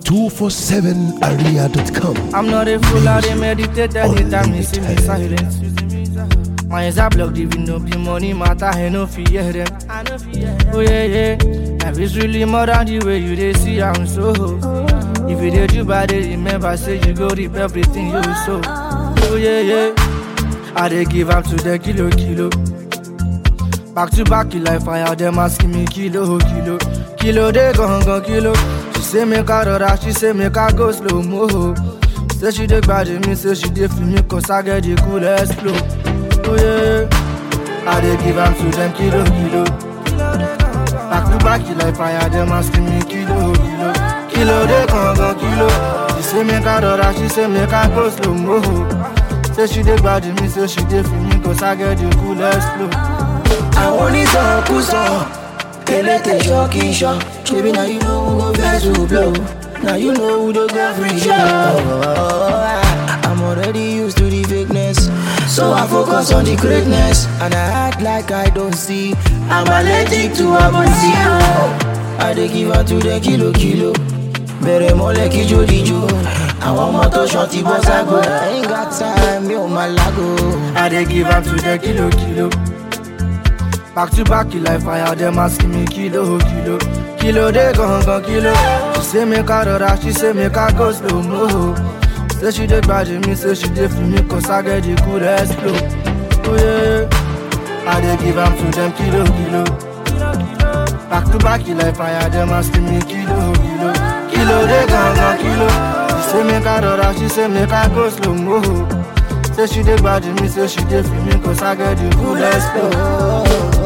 247area.com. I'm not a fool, I dey meditate anytime you see me silent. My eyes are blocked, even though the money matter, I no fear them. Oh yeah, yeah, life is really more than the way you dey see am so. If you dey do bad, dey remember say you go reap everything you sow. Oh yeah, yeah, I dey give am to the kilo kilo. Back to back, you like fire, them asking me kilo, kilo. Kilo, they gon' gon' kilo. She say make I rọra, she say make I go slow mo. Say she dey gbadi me, say she dey feel me, cause I get the coolest flow. Oh yeah, I dey give am to them kilo, kilo. Back to back, you like fire, them asking me kilo, kilo. Kilo, they gon' gon' kilo. She say make I rọra, she say make I go slow mo. Say she dey gbadi me, say she dey feel me, cause I get the coolest flow. àwọn onítọ̀kùsọ̀ elétè ṣọ́ọ̀kì ṣọ́ ṣebí na you know who go vex who blow na you know who dey go free show. I'm already used to the fakeness so I focus on the greatness and I act like I don't see I'm allergic to abonsi. I dey give am to the kilo kilo bẹ̀rẹ̀ mọ́lẹ̀ kí jódìjó àwọn ọmọ tó ṣan ti bọ́ ságo. I ain't got time mi ò máa lágo. I dey give am to the kilo kilo. Back to back, you like fire, them asking me kilo kilo. Kilo they gon' gon' kilo. She say make I rọra, she say make I go slow mo. Say she dey gbadi me, say she dey feel me, cause I get the coolest flow. Oh yeah, I dey give am to them kilo kilo. Back to back, you like fire, them asking me kilo kilo. Kilo they gon' gon' kilo. She say make I rọra, she say make I go slow mo. Say she dey gbadi me, say she dey feel me, cause I get the coolest flow.